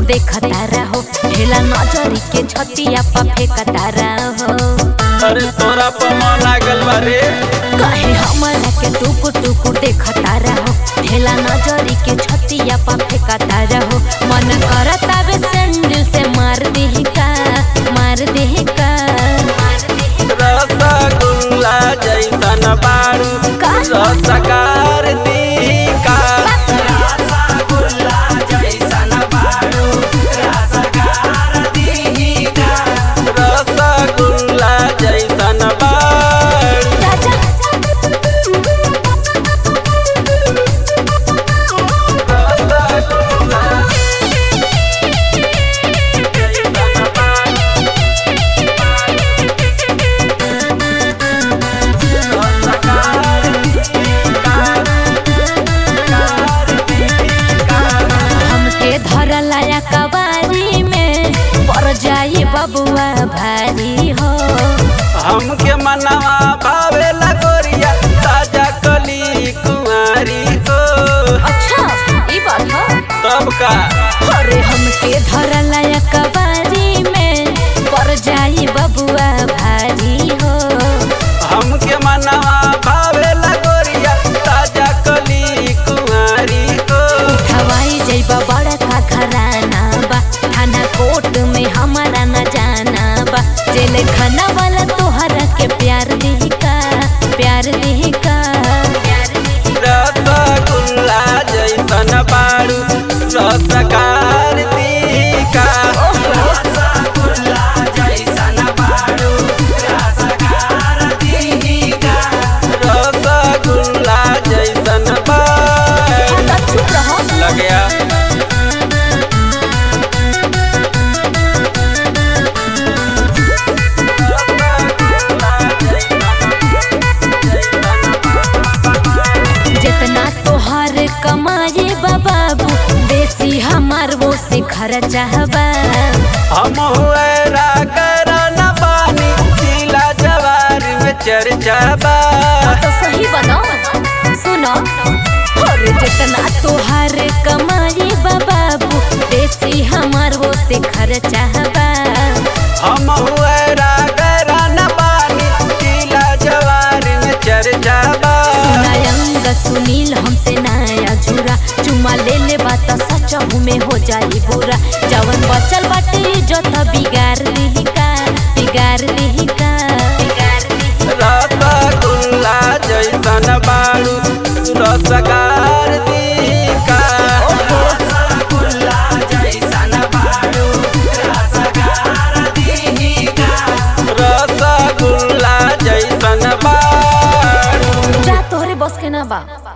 देखता रहो ढेला नजरी के छतिया पा फेंकता रहो अरे तोरा पर मन लागल बा रे कहे हमरा के टुकुर टुकुर देखता रहो ढेला नजरी के छतिया पा फेंकता रहो मन करता बे सैंडल से मार देही का मार देही का रसगुल्ला जैसन बारू का? रसकार का रसगुल्ला जैसन बारू राजा रसगुल्ला जैसन बारू हमके धरलाया कबारी में पड़ जाई बबुआ भारी हो हमके मनवा भावे लगोरिया ताजा कली कुंवारी हो अच्छा ई बात है तब का अरे हमके धरलाया कबारी में पड़ जाई बबुआ भारी हो हमके मनवा भावे लगोरिया ताजा कली कुंवारी हो हवाई जइबा बड़ा का घराना बा थाना कोर्ट में हमारा न जाना बा जेल खाना वाला तोहरा के प्यार देही का प्यार देही का रसगुल्ला जैसन बारू रसकार का रसगुल्ला जैसन बारू चुप रहो लग गया जितना तोहर कमाए बाबू बेसी हमार वो से खर्चा बा हम हुएरा करना पानी जिला जवार में चर्चा बा तो सही बनाओ सुनो और जितना तोहर कमाए बाबू बेसी हमार वो से खर्चा बा हम हुएरा करना पानी जिला जवार में चर्चा बा सुनायंग सुनील हमसे नया झूरा चुमा ले ले बात सच में हो जाई बुरा जवन बचल बाटे इज्जत बिगाड़ देही का बिगाड़ देही का बिगाड़ देही रसगुल्ला जैसन बारू रसगार का रसगुल्ला जैसन बारू जा तोहरे बस के ना बा